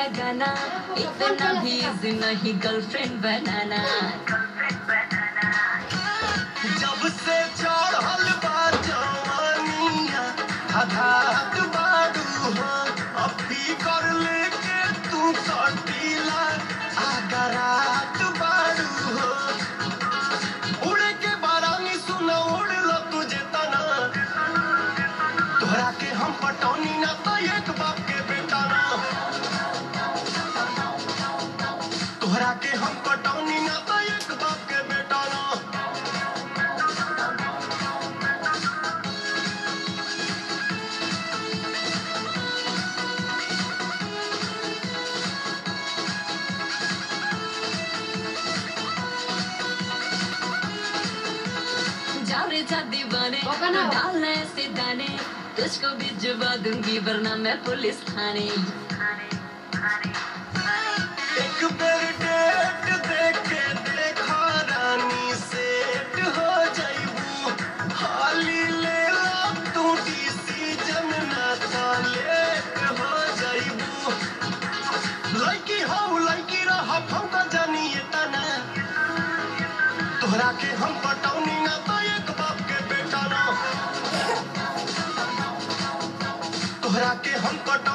लगाना इतना भी इजी नहीं गर्लफ्रेंड बनाना जब से चढ़ल बा जवानिया हठात बाडू हो अभी कर लेके तू कटीला आगरात बाडू हो उड़े के बारानी सुना उड़ल तुझे तना तोहरा के हम पटौनी ना तो एक बाप के बेटा ना तोहरा के हम पटौनी ना तो एक बाप के बेटा ना जाओ रे जा दीवाने मौका ना हो। डालना ऐसे दाने तुझको भी जुबा दूंगी वरना मैं पुलिस थाने एक बेर डेट देख के देखा रानी सेट हो जाइबू हाली ले ला तू डिसीजन ना ता लेट हो जाइबू लड़की हो लड़की रह हम तो जानिए तना तोहरा के हम पटौनी ना तो एक बाप के बेटा ना तोहरा के हम पटौनी